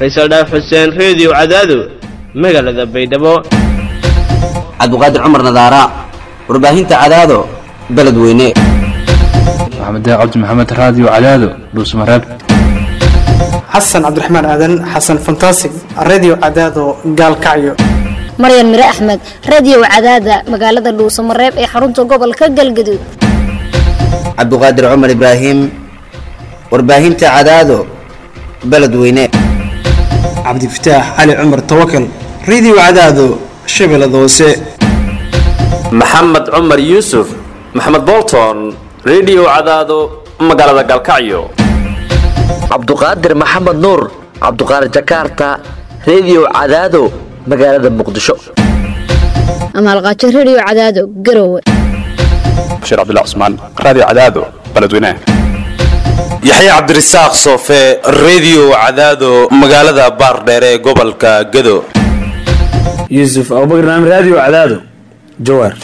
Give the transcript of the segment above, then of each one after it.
faysal dhaaf xuseen reediyo cadaado magaalada baydhabo cabdiqaadir cumar nadaara warbaahinta cadaado beledweyne maxamed cabdi maxamed raadiyo cadaado dhuusmareeb xasan cabdiraxmaan aadan xasan fantasig radio cadaado gaalkacyo maryan mire axmed radio cadaada magaalada dhuusamareeb ee xarunta gobolka galgaduud cabdiqaadir cumar ibraahim warbaahinta cadaado beledweyne cabdifataax cali cumar tawakal radio cadaado shabeellada hoose maxamed cumar yuusuf maxamed bolton rediyo cadaado magaalada galkacyo cabduqaadir maxamed nuur cabduqaadir jakarta rediyo cadaado magaalada muqdisho amaalqaajo radio cadaado garowe bashiir cabdilla cusmaan raadiyo cadaado beledweyne yaxye cabdirasaaq soofe rediyo cadaado magaalada baardheere ee gobolka gado yuusuf abubakar naam raadiyo cadaado jawaar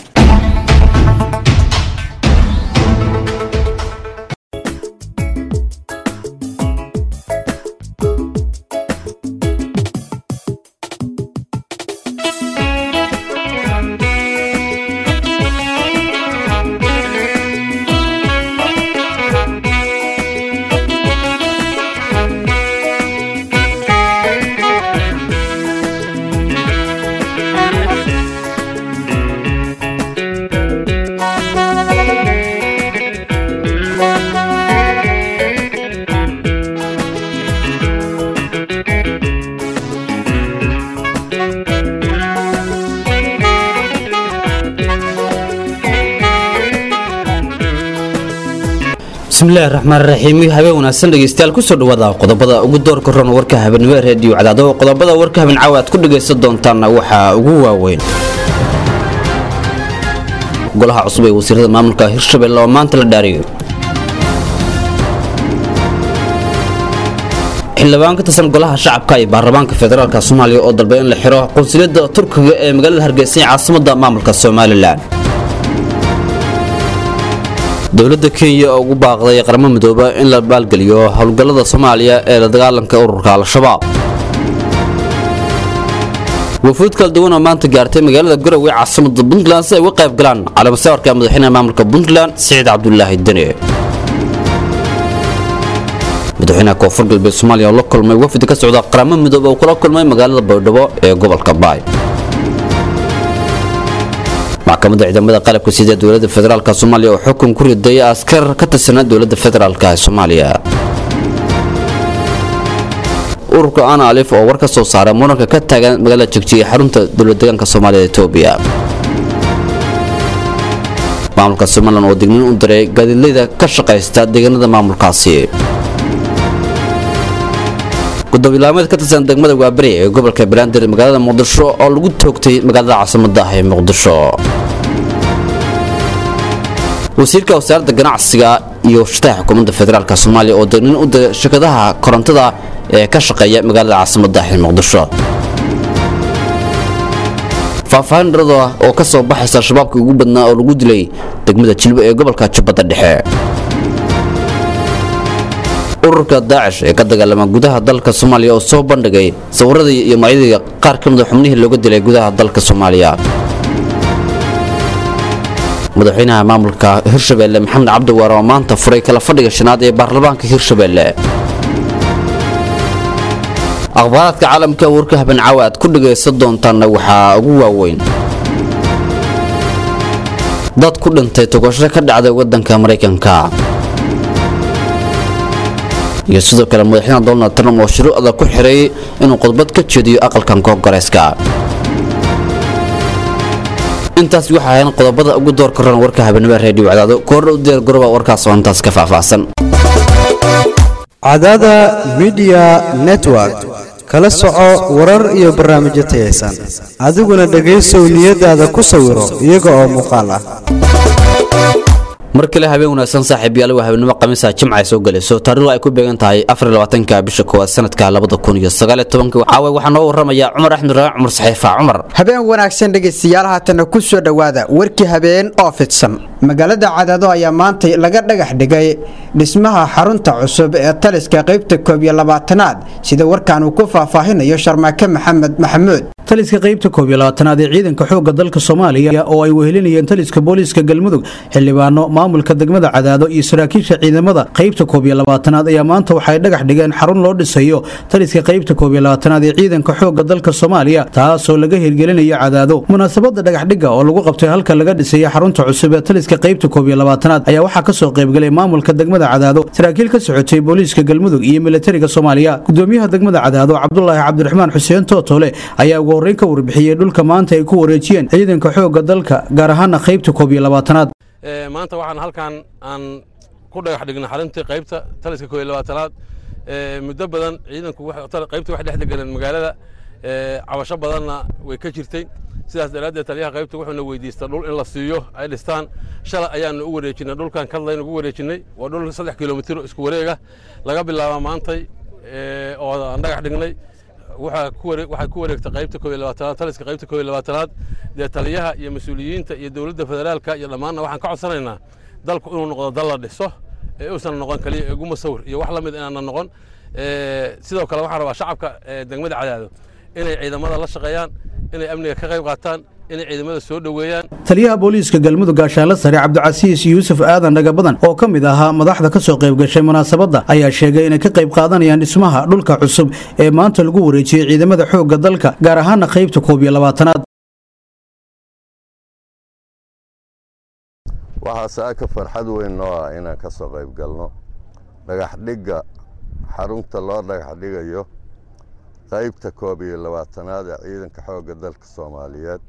bismillahi raxmaan raxiim habeen wanaagsan dhegeystayaal kusoo dhawaada qodobada ugu doorka ron warka habeenimo reediyo cadaado qodobada warka habeen caawa aad ku dhagaysan doontaanna waxaa ugu waaweyn golaha cusub ee wasiirada maamulka hirshabelle oo maanta la dhaariyay xildhibaan ka tirsan golaha shacabka iyo baarlamaanka federaalk soomaaliya oo dalbay in la xiro qunsuliyadda turkiga ee magaalada hargeysa ee caasimada maamulka somalilan dowladda kenya oo ugu baaqday qaramo midooba in la baalgeliyo howlgallada soomaaliya ee la dagaalanka ururka al-shabaab wafuud kala duwan oo maanta gaartay magaalada garowe caasimada puntland si ay uga qayb galaan calaamasawarka madaxweynaha maamulka puntland siciid cabdulaahi deni madaxweynaha koonfur galbeed soomaaliya oo la kulmay wafdi ka socda qaramo midoobe oo kula kulmay magaalada baydhabo ee gobolka baay maxkamadda ciidamada qalabka sida dowladda federaalk soomaaliya oo xukun ku riday askar ka tirsanaa dowladda federaalk ee soomaaliya ururka ana alif oo war ka soo saaray muranka ka taagan magaalada jegjiga xarunta dowladdeegaanka soomaaliya etoobiya maamulka somalilan oo digniin u diray gaadiidleyda ka shaqaysta deegaanada maamulkaasi gudoobilaameed ka tirsan degmada waaberi ee gobolka banaadir magaalada muqdisho oo lagu toogtay magaalada caasimada ah ee muqdisho wasiirka wasaaradda ganacsiga iyo shataha xukuumadda federaalk soomaaliya oo degniin u diray shirkadaha korontada ee ka shaqeeya magaalada caasimada ah ee muqdisho faahfaahin dharada oo ka soo baxaysa al-shabaabkii ugu badnaa oo lagu dilay degmada jilbo ee gobolka jubbadda dhexe ururka daacish ee ka dagaalama gudaha dalka soomaaliya oo soo bandhigay sawiradii iyo magacyadii qaar ka mida xubnihii looga dilay gudaha dalka soomaaliya madaxweynaha maamulka hirshabelle maxamed cabdiwaar oo maanta furay kala fadhiga shanaad ee baarlamaanka hirshabelle akhbaaraadka caalamka warka haben caawa aad ku dhagaysan doontaanna waxaa ugu waaweyn dad ku dhintay togasho ka dhacday waddanka maraykanka iyo sidoo kale madaxweynaha donald trump oo shuruucda ku xiray inuu khudbad ka jeediyo aqalkan koongareeska intaas waxaa ahayn qodobada ugu doorka ron warka habeenimo reediyo cadaado koordha u diyaar garoba warkaas oo intaas ka faahfaahsan cadaada midiya network kala soco warar iyo barnaamijyo tayaysan adiguna dhegaysow niyadaada ku sawiro iyaga oo muuqaal ah mar kale habeen wanaagsan saaxiibyaal waa habeenimo khamiisa jimca ay soo gelayso taariikhdu ay ku beegan tahay afarlabaatanka bisha koowaad sanadka labada kun iyo sagaal iyo tobanka caawa waxaa noo waramaya cumar axmed raac cumar saxiifa cumar habeen wanaagsan dhegaystayaal haatana ku soo dhowaada warkii habeen oo fidsan magaalada cadaado ayaa maantay laga dhagax dhigay dhismaha xarunta cusub ee taliska qaybta koob iyo labaatanaad sida warkaan uu ku faahfaahinayo sharmaake maxamed maxamuud taliska qaybta koob iyo labaatanaad ee ciidanka xoogga dalka soomaaliya oo ay wehelinayeen taliska booliiska galmudug xildhibaano maamulka degmada cadaado iyo saraakiisha ciidamada qaybta koob iyo labaatanaad ayaa maanta waxay dhagax dhigeen xarun loo dhisayo taliska qaybta koob iyo labaatanaad ee ciidanka xoogga dalka soomaaliya taasoo laga hirgelinayo cadaado munaasabada dhagaxdhigga oo lagu qabtay halka laga dhisaya xarunta cusub ee taliska qaybta koob iyo labaatanaad ayaa waxaa kasoo qaybgalay maamulka degmada cadaado saraakiil ka socotay booliiska galmudug iyo militariga soomaaliya gudoomiyaha degmada cadaado cabdulaahi cabdiraxmaan xuseen tootole ayaa ugu horreyn ka warbixiyey dhulka maanta ay ku wareejiyeen ciidanka xoogga dalka gaar ahaana qaybta koob iyo labaatanaad maanta waxaan halkan aan ku dhagax dhignay xaruntii qaybta taliska koob iyo labaatanaad muddo badan ciidanku qaybta wax dhex degaleen magaalada cabasho badanna way ka jirtay sidaas daraaddeed taliyaha qaybta wuxuuna weydiista dhul in la siiyo ay dhistaan shalay ayaanu u wareejinay dhulkan kadlayn ugu wareejinay waa dhul saddex kilomitir isku wareega laga bilaaba maantay oo aan dhagax dhignay waxay ku wareegtay qaybta koob iyo labaatanaad taliska qaybta koob iyo labaatanaad dee taliyaha iyo mas-uuliyiinta iyo dowladda federaalka iyo dhammaanna waxaan ka codsanaynaa dalku inuu noqdo dal la dhiso ee uusan noqon kaliya eguma sawir iyo wax la mid inaana noqon sidoo kale waxaan rabaa shacabka degmada cadaado inay ciidamada la shaqeeyaan inay amniga ka qayb qaataan inay ciidamada soo dhoweeyaan taliyaha booliiska galmudug gaashaanle sare cabdicasiis yuusuf aadan dhagabadan oo ka mid ahaa madaxda ka soo qayb gashay munaasabadda ayaa sheegay inay ka qayb qaadanayaan dhismaha dhulka cusub ee maanta lagu wareejiyey ciidamada xoogga dalka gaar ahaana qaybta koob iyo labaatanaad waxaa saaka farxad weyn noo ah inaan ka soo qayb galno dhagaxdhigga xarunta loo dhagaxdhigayo qaybta koob iyo labaatanaad ee ciidanka xoogga dalka soomaaliyeed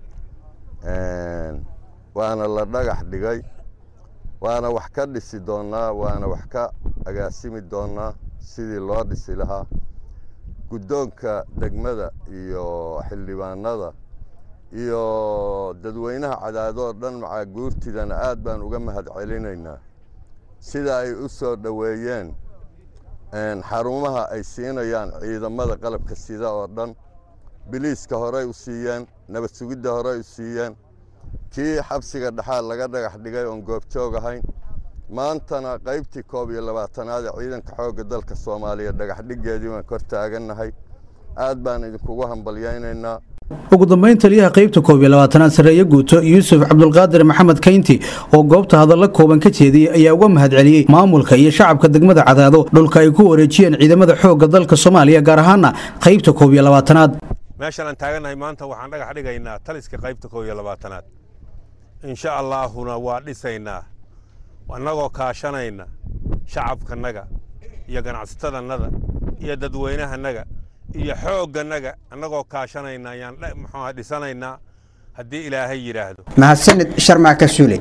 waana la dhagax dhigay waana wax ka dhisi doonnaa waana wax ka agaasimi doonnaa sidii loo dhisi lahaa guddoonka degmada iyo xildhibaanada iyo dadweynaha cadaadoo dhan macaa guurtidana aad baan uga mahad celinaynaa sida ay u soo dhoweeyeen xarumaha ay siinayaan ciidamada qalabka sida oo dhan biliiska horey u siiyeen nabad sugidda horey u siiyeen kii xabsiga dhexaad laga dhagax dhigay oon goobjoog ahayn maantana qaybtii koob iyo labaatanaad ee ciidanka xoogga dalka soomaaliya dhagaxdhiggeedii waan kor taagannahay aad baan idinkugu hambalyaynaynaa ugu dambeyn taliyaha qaybta koob iyo labaatanaad sareeye guuto yuusuf cabdulqaadir maxamed kaynti oo goobta hadalla kooban ka jeediyey ayaa uga mahad celiyey maamulka iyo shacabka degmada cadaado dhulka ay ku wareejiyeen ciidamada xoogga dalka soomaaliya gaar ahaana qaybta koob iyo labaatanaad meeshan aan taagannahay maanta waxaan dhagax dhigaynaa taliska qaybta koob iyo labaatanaad insha allaahuna waa dhisaynaa annagoo kaashanayna shacabkanaga iyo ganacsatadannada iyo dadweynahanaga iyo xoogganaga annagoo kaashanayna ayaan muxuuha dhisanaynaa haddii ilaahay yidhaahdo mahadsanid sharmaaka suule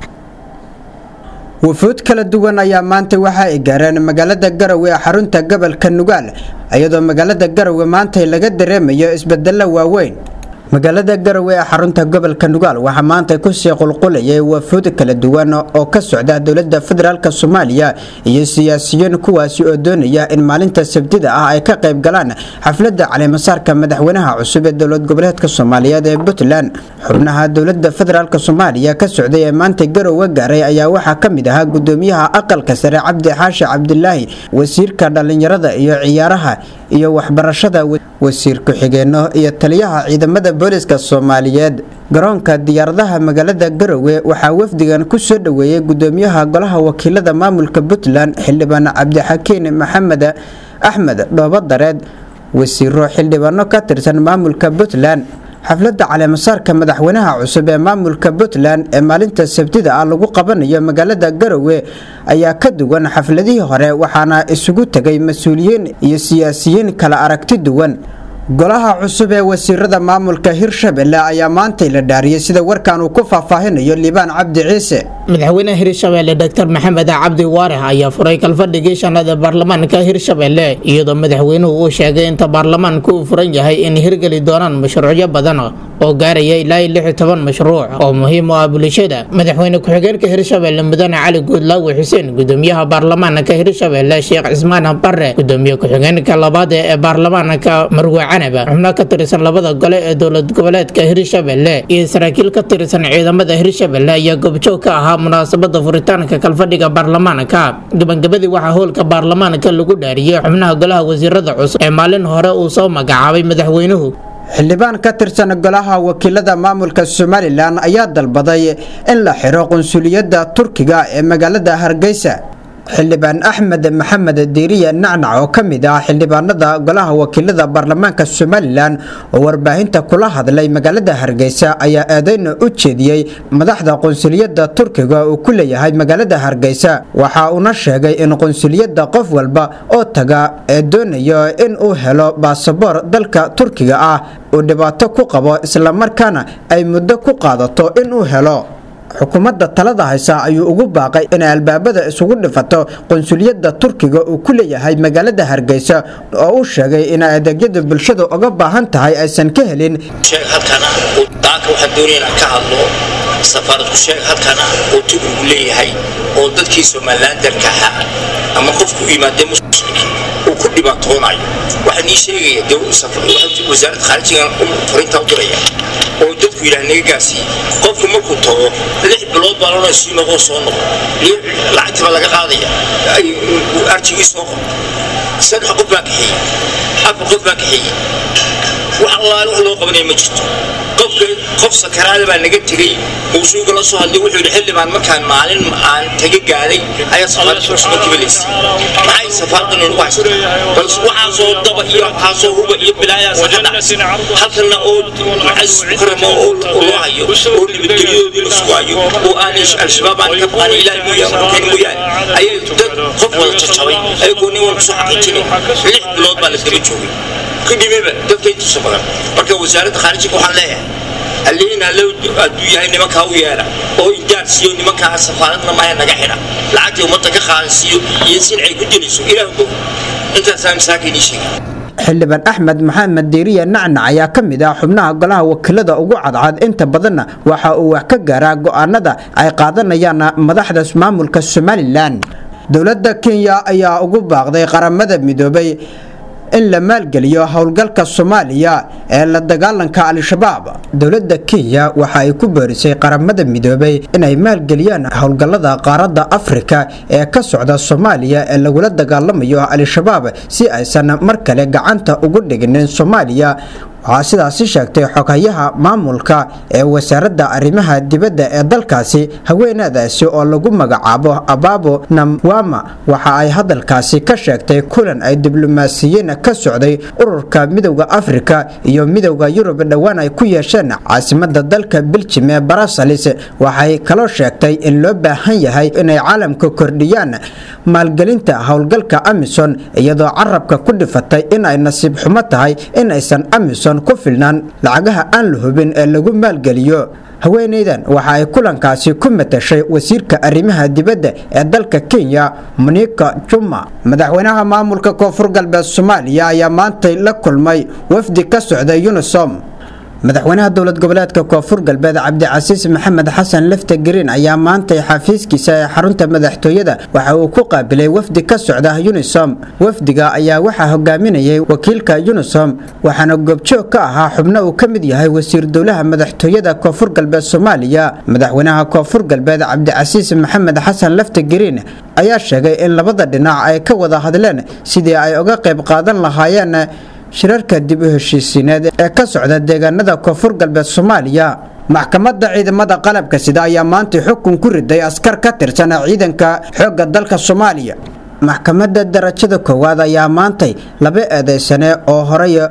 wufuud kala duwan ayaa maanta waxa ay gaareen magaalada garowe ee xarunta gobolka nugaal iyadoo magaalada garowe maanta laga dareemayo isbedelo waaweyn magaalada garowe ee xarunta gobolka nugaal waxaa maanta kusii qulqulayay wafuud kala duwan oo ka socda dowlada federaalk soomaaliya iyo siyaasiyiin kuwaasi oo doonaya in maalinta sabtida ah ay ka qayb galaan xaflada caleemasaarka madaxweynaha cusub ee dowlad goboleedka soomaaliyeed ee puntland xubnaha dowlada federaalk soomaaliya ka socday ee maanta garowe gaaray ayaa waxaa ka mid ahaa gudoomiyaha aqalka sare cabdi xaashi cabdilaahi wasiirka dhallinyarada iyo ciyaaraha iyo waxbarashada wasiir ku-xigeenno iyo taliyaha ciidamada booliska soomaaliyeed garoonka diyaaradaha magaalada garowe waxaa wafdigan ku soo dhoweeyey gudoomiyaha golaha wakiilada maamulka puntland xildhibaan cabdixakiin maxamed axmed dhoobadareed wasiiro xildhibaano ka tirsan maamulka puntland xafladda caleemasaarka madaxweynaha cusub ee maamulka puntland ee maalinta sabtida ah lagu qabanayo magaalada garowe ayaa ka duwan xafladihii hore waxaana isugu tegay mas-uuliyiin iyo siyaasiyiin kala aragti duwan golaha cusub ee wasiirada maamulka hirshabelle ayaa maantay la dhaariyey sida warkan uu ku faahfaahinayo liibaan cabdi ciise madaxweynaha hirshabelle dr maxamed cabdi waarax ayaa furay kalfadhigii shanaad ee baarlamaanka hirshabelle iyadoo madaxweynuhu uu sheegay inta baarlamaanku uu furan yahay in hirgeli doonaan mashruucyo badan oo gaaraya ilaa iyo lix iyo toban mashruuc oo muhiim u ah bulshada madaxweyne ku-xigeenka hirshabelle mudane cali guudlaawe xuseen gudoomiyaha baarlamaanka hirshabelle sheekh cismaan bare gudoomiye ku-xigeenka labaad ee baarlamaanka marwe canaba xubno ka tirsan labada gole ee dowlad goboleedka hirshabelle iyo saraakiil ka tirsan ciidamada hirshabelle ayaa goobjoog ka ahaa munaasabada furitaanka kalfadhiga baarlamaanka gabagabadii waxaa howlka baarlamaanka lagu dhaariyey xubnaha golaha wasiirada cusub ee maalin hore uu soo magacaabay madaxweynuhu xildhibaan ka tirsan golaha wakiilada maamulka somalilan ayaa dalbaday in la xiro qunsuliyadda turkiga ee magaalada hargeysa xildhibaan axmed maxamed diiriye nacnac oo ka mid ah xildhibaanada golaha wakiilada baarlamaanka somalilan oo warbaahinta kula hadlay magaalada hargeysa ayaa eedeyna u jeediyey madaxda qunsuliyadda turkiga uu ku leeyahay magaalada hargeysa waxa uuna sheegay in qunsuliyadda qof walba oo taga ee doonayo in uu helo baasaboor dalka turkiga ah uu dhibaato ku qabo islamarkaana ay muddo ku qaadato in uu helo xukuumadda talada haysa ayuu ugu baaqay inay albaabada isugu dhifato qunsuliyadda turkiga uu ku leeyahay magaalada hargeysa oo uu sheegay inay adeegyada bulshada uga baahan tahay aysan ka helin halkana daanka waxaan doonaya inaan ka hadlo safaaradku sheeg halkana oo turkigu leeyahay oo dadkii somalilandarka ahaa ama qofku yimaadee muslimki uu ku dhibaatoonayo waxaan ii sheegaya de wasaaradda khaarijigan farinta u diraya oo dadku yidhaah naga gaarsiiye qofku markuu tago lix bilood baa lona sii noqoo soo noqo lacagtii baa laga qaadaya arjigii soo qor saddex qof baan kaxeeyey afar qof baan kaxeeyey wax allaale wax loo qabanaya ma jirto qofka qof sakaraada baa naga tegey uu suuga la soo hadlay wuxuu yidhi xildhibaan markaan maalin aan taga gaaday ayaa safaaradda markiiba laysay maxay safaaradda noogu haysta bal waxaasoo daba iyo waxaasoo huba iyo bilaayaas ka dhacsan halkana oo macasiis mukarama oo loo hayo oo nabadgelyadoodii la sugaayo oo aan al-shabaab aan ka baqan ilaahi mooyaane rukayn mooyaane ayay dad qof wada jajabay ayagoo nin walba soo xaqiijinay lix bilood baa la daba joogay kudhimiba dadka intuusa badan marka wasaaradda khaarijiga waxaan leeyahay allihiin allow hadduu yahay nimankaa u yeela oo indaar siiyo nimankaa safaaradna maahe naga xidha lacagtii ummadda ka qaadan siiyo iyo sin ay ku dilayso ilaah go intaasaa masaaka inii sheegay xildhibaan axmed maxamed diiriye nacnac ayaa ka mid ah xubnaha golaha wakiilada ugu cadcad inta badanna waxa uu wax ka gaaraa go'aanada ay qaadanayaan madaxda maamulka somalilan dowladda kenya ayaa ugu baaqday qaramada midoobay in la maalgeliyo howlgalka soomaaliya ee la dagaalanka al-shabaab dowladda kenya waxa ay ku boorisay qaramada midoobay inay maalgeliyaan howlgallada qaaradda afrika ee ka socda soomaaliya ee lagula dagaalamayo al-shabaab si aysan mar kale gacanta ugu dhiginin soomaaliya waxaa sidaasi sheegtay xoghayaha maamulka ee wasaaradda arrimaha dibadda ee dalkaasi haweenadaasi oo lagu magacaabo abaabo namwama waxa ay hadalkaasi ka sheegtay kulan ay diblomaasiyiin ka socday ururka midowda afrika iyo midowda yurub dhowaan ay ku yeesheen caasimada dalka beljim ee barasalis waxay kaloo sheegtay in loo baahan yahay inay caalamka kordhiyaan maalgelinta howlgalka amison iyadoo carabka ku dhifatay in ay nasiib xumo tahay in aysan amison ku filnaan lacagaha aan la hubin ee lagu maalgeliyo haweenaydan waxa ay kulankaasi ku matashay wasiirka arrimaha dibadda ee dalka kenya monika juma madaxweynaha maamulka koonfur galbeed soomaaliya ayaa maantay la kulmay wafdi ka socda unisom madaxweynaha dowlad goboleedka koonfur galbeed cabdicasiis maxamed xasan lefte green ayaa maantay xafiiskiisa ee xarunta madaxtooyada waxa uu ku qaabilay wafdi ka socda unisom wafdiga ayaa waxaa hogaaminayay wakiilka unisom waxaana goobjoog ka ahaa xubno uu ka mid yahay wasiir dowlaha madaxtooyada koonfur galbeed soomaaliya madaxweynaha koonfur galbeed cabdicasiis maxamed xasan lefte green ayaa sheegay in labada dhinac ay ka wada hadleen sidii ay uga qayb qaadan lahaayeen shirarka dib u heshiisiineed ee ka socda deegaanada koonfur galbeed soomaaliya maxkamadda ciidamada qalabka sida ayaa maanta xukun ku riday askar ka tirsan ciidanka xoogga dalka soomaaliya maxkamadda darajada koowaad ayaa maantay laba eedeysane oo horey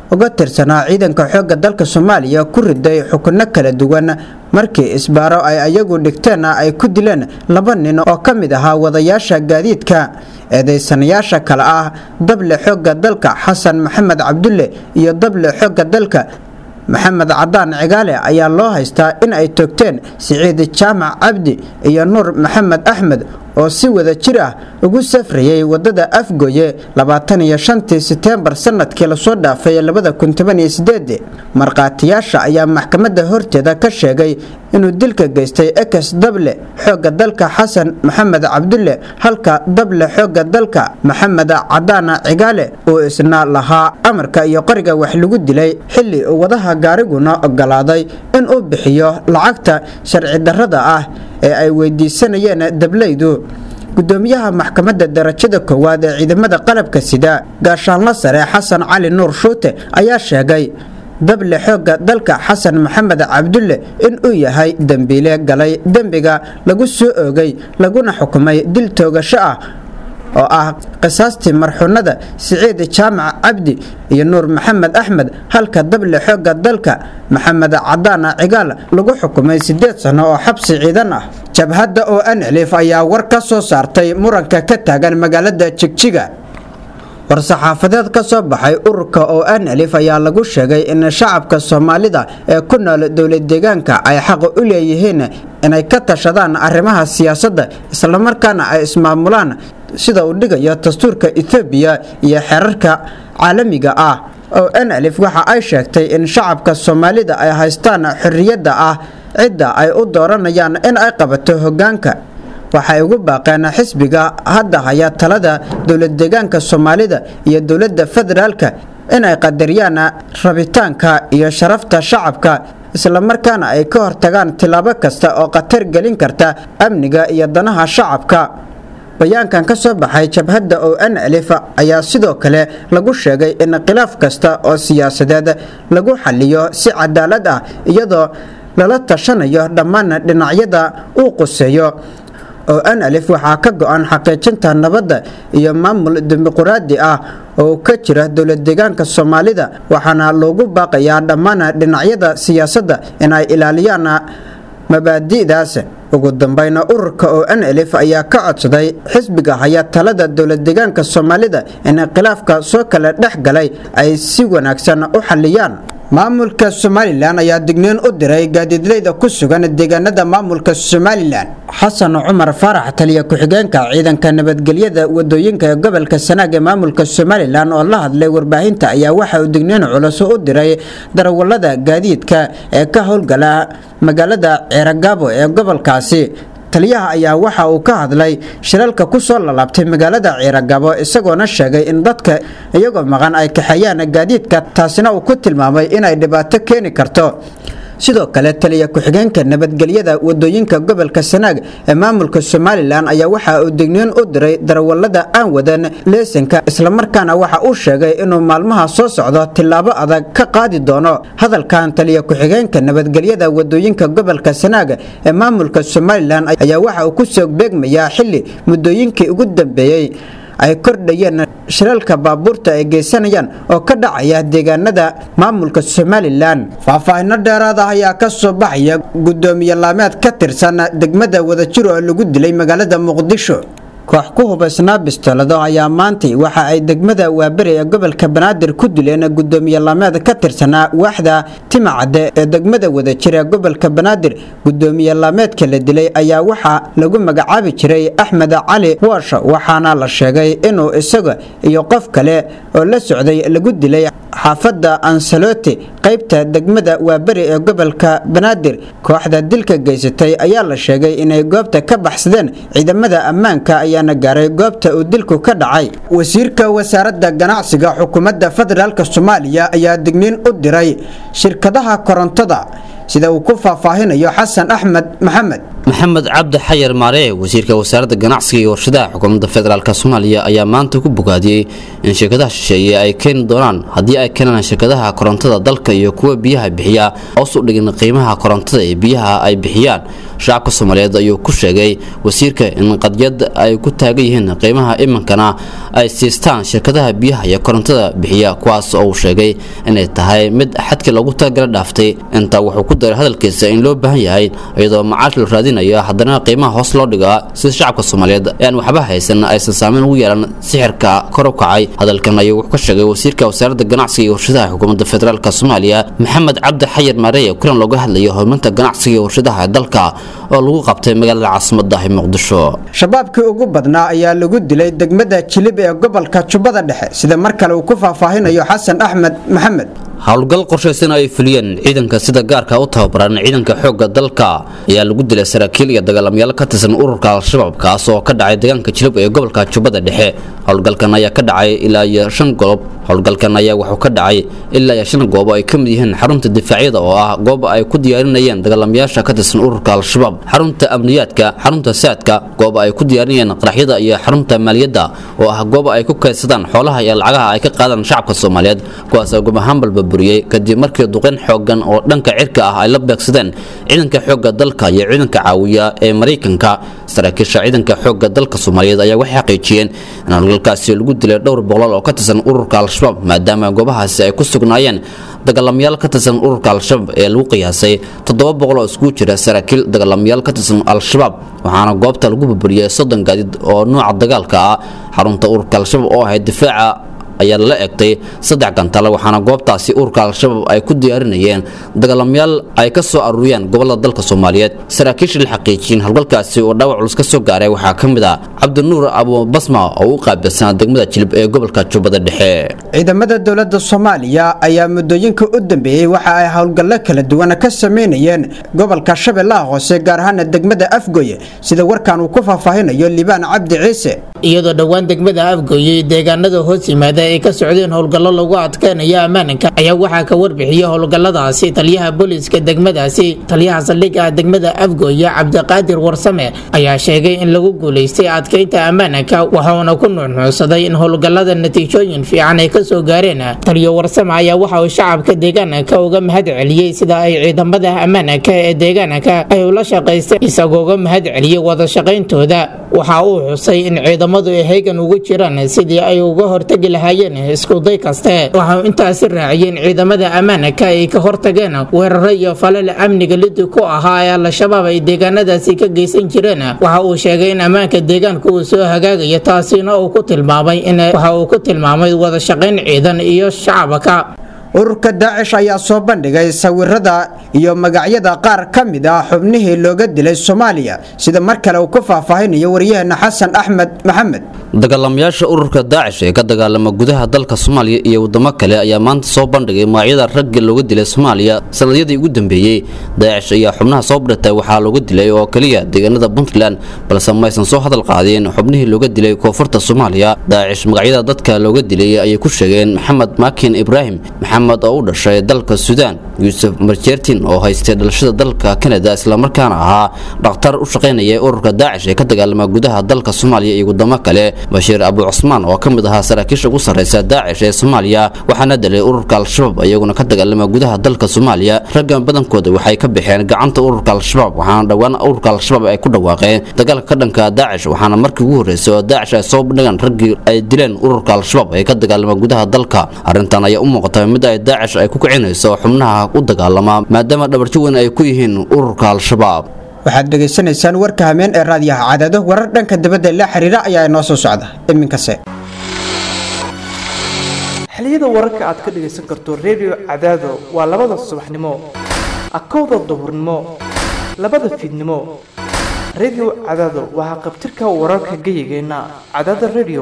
uga tirsanaa ciidanka xoogga dalka soomaaliya ku riday xukunno kala duwan markii isbaaro ay ayagu dhigteenna ay ku dileen laba nin oo ka mid ahaa wadayaasha gaadiidka eedaysanayaasha kale ah dable xoogga dalka xasan maxamed cabdulle iyo dable xoogga dalka maxamed cadaan cigaale ayaa loo haystaa in ay toogteen siciid jaamac cabdi iyo nuur maxamed axmed oo si wada jir ah ugu safrayay wadada afgoye labaatan iyo shantii seteembar sanadkii lasoo dhaafay labada kun toban iyo sideed markhaatiyaasha ayaa maxkamadda horteeda ka sheegay inuu dilka geystay ekes dable xoogga dalka xasan maxamed cabdulle halka dable xoogga dalka maxamed cadaana cigaale uu isna lahaa amarka iyo qoriga wax lagu dilay xilli uu wadaha gaariguna ogolaaday inuu bixiyo lacagta sharci darrada ah ee ay weydiisanayeen dablaydu gudoomiyaha maxkamadda darajada koowaad ee ciidamada qalabka sida gaashaanla sare xasan cali nuur shuute ayaa sheegay dable xoogga dalka xasan maxamed cabdulle in uu yahay dembiile galay dembiga lagu soo oogay laguna xukumay dil toogasho ah oo ah qisaastii marxuunada siciid jaamac cabdi iyo nuur maxamed axmed halka dable xoogga dalka maxamed cadaana cigaal lagu xukumay sideed sano oo xabsi ciidan ah jabhadda oo anlif ayaa war ka soo saartay muranka ka taagan magaalada jigjiga war-saxaafadeed ka soo baxay ururka oo anlif ayaa lagu sheegay in shacabka soomaalida ee ku nool dowlad deegaanka ay xaq u leeyihiin inay ka tashadaan arrimaha siyaasadda islamarkaana ay ismaamulaan sida uu dhigayo dastuurka ethoobiya iyo xeerarka caalamiga ah oo nlif waxa ay sheegtay in shacabka soomaalida ay haystaan xorriyadda ah cidda ay u dooranayaan in ay qabato hoggaanka waxay ugu baaqeen xisbiga hadda haya talada dowlad deegaanka soomaalida iyo dowladda federaalka inay qadariyaan rabitaanka iyo sharafta shacabka islamarkaana ay ka hortagaan tillaabo kasta oo khatar gelin karta amniga iyo danaha shacabka bayaankan ka soo baxay jabhadda oo nlif ayaa sidoo kale lagu sheegay in khilaaf kasta oo siyaasadeed lagu xaliyo si cadaalad ah iyadoo lala tashanayo dhammaan dhinacyada uu quseeyo oo nlif waxaa ka go-an xaqiijinta nabadda iyo maamul dimuquraadi ah oo ka jira dowlad deegaanka soomaalida waxaana loogu baaqayaa dhammaan dhinacyada siyaasadda in ay ilaaliyaan mabaadi'daas ugu dambeyna ururka oo nlf ayaa ka codsaday xisbiga haya talada dowlad deegaanka soomaalida in khilaafka soo kala dhex galay ay si wanaagsan u xaliyaan maamulka somalilan ayaa digniin u diray gaadiidleyda ku sugan deegaanada maamulka somalilan xasan cumar faarax taliya ku-xigeenka ciidanka nabadgelyada wadooyinka ee gobolka sanaag ee maamulka somalilan oo la hadlay warbaahinta ayaa waxa uu digniin culus u diray darawalada gaadiidka ee ka howlgala magaalada ceeragaabo ee gobolkaasi taliyaha ayaa waxa uu ka hadlay shilalka ku soo lalaabtay magaalada ciiragabo isagoona sheegay in dadka iyagoo maqan ay kaxeeyaan gaadiidka taasina uu ku tilmaamay inay dhibaato keeni karto sidoo kale taliya ku-xigeenka nabadgelyada wadooyinka gobolka sanaag ee maamulka somalilan ayaa waxa uu digniin u diray darawalada aan wadan leesanka islamarkaana waxa uu sheegay inuu maalmaha soo socdo tillaabo adag ka qaadi doono hadalkan taliya ku-xigeenka nabadgelyada wadooyinka gobolka sanaag ee maamulka somalilan ayaa waxa uu kusoo beegmayaa xili muddooyinkii ugu dambeeyey ay kordhayeen shilalka baabuurta ay geysanayaan oo ka dhacaya deegaanada maamulka somalilan faahfaahino dheeraad ah ayaa ka soo baxaya gudoomiye laameed ka tirsan degmada wadajir oo lagu dilay magaalada muqdisho koox ku hubaysnaa bistolado ayaa maantay waxa ay degmada waaberi ee gobolka banaadir ku dileen gudoomiye laameed ka tirsanaa waaxda timacadde ee degmada wadajir ee gobolka banaadir gudoomiye laameedka la dilay ayaa waxaa lagu magacaabi jiray axmed cali woosh waxaana la sheegay inuu isaga iyo qof kale oo la socday lagu dilay xaafadda ansaloti qaybta degmada waaberi ee gobolka banaadir kooxda dilka geysatay ayaa la sheegay inay goobta ka baxsadeen ciidamada ammaanka ayaana gaaray goobta uu dilku ka dhacay wasiirka wasaaradda ganacsiga xukuumadda federaalk soomaaliya ayaa digniin u diray shirkadaha korontada sida uu ku faahfaahinayo xasan axmed maxamed maxamed cabdi xayar maaree wasiirka wasaaradda ganacsiga iyo warshadaha xukuumadda federaalk soomaaliya ayaa maanta ku bogaadiyey in shirkadaha shisheeye ay keeni doonaan haddii ay keenaan shirkadaha korontada dalka iyo kuwa biyaha bixiya hoos u dhigin qiimaha korontada ee biyaha ay bixiyaan shacabka soomaaliyeed ayuu ku sheegay wasiirka in qadyad ay ku taagan yihiin qiimaha iminkana ay siistaan shirkadaha biyaha iyo korontada bixiya kuwaas oo uu sheegay inay tahay mid xadkii loogu talagala dhaaftay intaa wuxuu ku daray hadalkiisa in loo baahan yahay iyadoo macaash la raadinayo haddana qiimaha hoos loo dhigaa sida shacabka soomaaliyeed ee aan waxba haysan aysan saameyn ugu yeelan sixirka kor u kacay hadalkan ayuu wuxuu ka sheegay wasiirka wasaaradda ganacsiga iyo warshadaha xukuumadda federaalk soomaaliya maxamed cabdi xayar maareeye kulan looga hadlayo horumarinta ganacsiga iyo warshadaha dalka oo lagu qabtay magaalada caasimadda ah muqdisho shabaabkii ugu badnaa ayaa lagu dilay degmada jilib ee gobolka jubbada dhexe sida mar kale uu ku faahfaahinayo xasan axmed maxamed howlgal qorshaysan ay fuliyeen ciidanka sida gaarka u tababaran ciidanka xoogga dalka ayaa lagu dilay saraakiil iyo dagaalamayaal ka tirsan ururka al-shabaab kaas oo ka dhacay deegaanka jilib ee gobolka jubbada dhexe howlgalkan ayaa ka dhacay ilaa iyo shan goob howlgalkan ayaa wuxuu ka dhacay ilaa iyo shan goob ay ka mid yihiin xarunta difaacyada oo ah goob ay ku diyaarinayeen dagaalamayaasha ka tirsan ururka al-shabaab xarunta amniyaadka xarunta saadka goob ay ku diyaarinayeen qaraxyada iyo xarunta maaliyadda oo ah goob ay ku kaydsadaan xoolaha iyo lacagaha ay ka qaadaan shacabka soomaaliyeed kuwaas oo goob ahaan balba buriyey kadib markii duqeyn xoogan oo dhanka cirka ah ay la beegsadeen ciidanka xoogga dalka iyo ciidanka caawiya ee maraykanka saraakiisha ciidanka xoogga dalka soomaaliyeed ayaa waxay xaqiijiyeen in howlgalkaasi lagu dilay dhowr boqol oo ka tirsan ururka al-shabaab maadaama goobahaasi ay ku sugnaayeen dagaalamayaal ka tirsan ururka al-shabaab ee lagu qiyaasay toddoba boqol oo iskugu jira saraakiil dagaalamayaal ka tirsan al-shabaab waxaana goobta lagu burburiyey soddon gaadiid oo nooca dagaalka ah xarunta ururka al-shabaab oo ahayd difaaca ayaa lala egtay saddex gantale waxaana goobtaasi ururka al-shabaab ay ku diyaarinayeen dagaalamayaal ay ka soo aruuriyeen gobolada dalka soomaaliyeed saraakiisha la xaqiijiyeen howlgalkaasi oo dhaawac culus ka soo gaaray waxaa ka mid ah cabdinuur abubasma oo u qaabilsanaa degmada jilib ee gobolka jubbada dhexe ciidamada dowladda soomaaliya ayaa muddooyinka u dambeeyey waxa ay howlgallo kala duwan ka sameynayeen gobolka shabeellaha hoose gaar ahaana degmada afgoye sida warkan uu ku faahfaahinayo libaan cabdi ciise iyadoo dhowaan degmada afgooye deegaanada hoos yimaada ay ka socdeen howlgallo lagu adkeynayo ammaanka ayaa waxaa ka warbixiyey howlgalladaasi taliyaha booliiska degmadaasi taliyaha saldhigga degmada afgooye cabdiqaadir warsame ayaa sheegay in lagu guulaystay adkeynta ammaanka waxauna ku nuuxnuucsaday in howlgallada natiijooyin fiican ay kasoo gaareen taliyo warsame ayaa waxa uu shacabka deegaanka uga mahad celiyey sida ay ciidamada ammaanka ee deegaanka ay ula shaqaysteen isagoo uga mahad celiyey wada shaqayntooda waxa uu xusay in ciidamadu ay haygan ugu jiraan sidii ay uga hortagi lahaayeen iskuday kaste waxau intaasi raaciyeen ciidamada ammaanka ay ka hortageen weeraro iyo falal amniga lidi ku ahaa ee al-shabaab ay deegaanadaasi ka geysan jireen waxa uu sheegay in ammaanka deegaanka uu soo hagaagayo taasina uu ku tilmaamay in waxa uu ku tilmaamay wada shaqayn ciidan iyo shacabka ururka daacish ayaa soo bandhigay sawirada iyo magacyada qaar ka mid ah xubnihii looga dilay soomaaliya sida mar kale uu ku faahfaahinayo waryaheena xasan axmed maxamed dagaalamayaasha ururka daacish ee ka dagaalama gudaha dalka soomaaliya iyo wadamo kale ayaa maanta soo bandhigay magacyada ragga looga dilay soomaaliya sanadyadii ugu dambeeyey daacish ayaa xubnaha soo badhatay waxaa looga dilay oo keliya deegaanada puntland balse maysan soo hadal qaadeen xubnihii looga dilay koonfurta soomaaliya daacish magacyada dadka looga dilay ayay ku sheegeen maxamed maakin ibraahim maxamed oo u dhashay dalka suudaan yuusuf marjeertin oo haystay dhalashada dalka kanada islamarkaana ahaa dhakhtar u shaqaynaya ururka daacish ee ka dagaalama gudaha dalka soomaaliya iyo wadamo kale bashiir abu cusmaan oo ka mid ahaa saraakiisha ugu sarreysa daacish ee soomaaliya waxaana dilay ururka al-shabaab iyaguna ka dagaalama gudaha dalka soomaaliya raggan badankooda waxay ka baxeen gacanta ururka al-shabaab waxaana dhowaan ururka al-shabaab ay ku dhawaaqeen dagaalka ka dhanka daacish waxaana markii ugu horreysay oo daacish ay soo bandhigaan raggii ay dileen ururka al-shabaab ee ka dagaalama gudaha dalka arrintan ayaa u muuqata mid ay daacish ay ku kicinayso xubnaha u dagaalama maadaama dhabarjo weyn ay ku yihiin ururka al-shabaab waxaad dhegaysanaysaan warka hameen ee raadiyaha cadaado warar dhanka dibadda la xiriira ayaa inoo soo socda iminkase xiliyada wararka aad ka dhegaysan karto redio cadaado waa labada subaxnimo akowda duhurnimo labada fiidnimo redio cadaado waa qabtirka wararka geyigeenna cadaada redio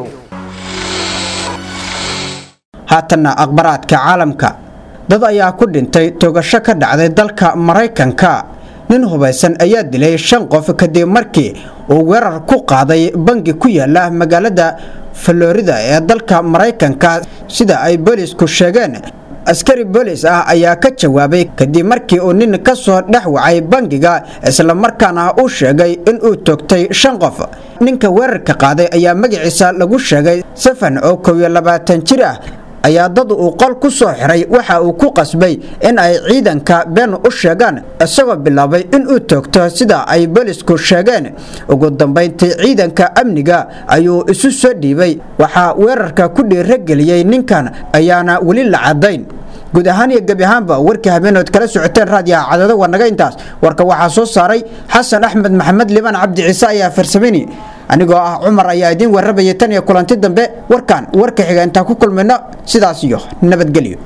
haatanna akhbaraadka caalamka dad ayaa ku dhintay togasho ka dhacday dalka maraykanka nin hubaysan ayaa dilay shan qof kadib markii uu weerar ku qaaday bangi ku yaala magaalada florida ee dalka maraykanka sida ay boolisku sheegeen askari boolis ah ayaa ka jawaabay kadib markii uu nin ka soo dhex wacay bangiga islamarkaana uu sheegay inuu toogtay shan qof ninka weerarka qaaday ayaa magaciisa lagu sheegay safan oo kow iyo labaatan jir ah ayaa dad uu qol ku soo xiray waxa uu ku qasbay in ay ciidanka been u sheegaan isagoo bilaabay inuu toogto sida ay boolisku sheegeen ugu dambayntii ciidanka amniga ayuu isu soo dhiibay waxaa weerarka ku dhiirageliyey ninkan ayaana weli la caddayn guud ahaan iyo gebi ahaanba warkii habeenood kala socoteen raadiyaha cadado waa naga intaas warka waxaa soo saaray xasan axmed maxamed liban cabdi ciise ayaa farsamayni anigoo ah cumar ayaa idiin warrabayay tan iyo kulanti dambe warkan warka xiga intaan ku kulmayno sidaas iyo nabadgelyo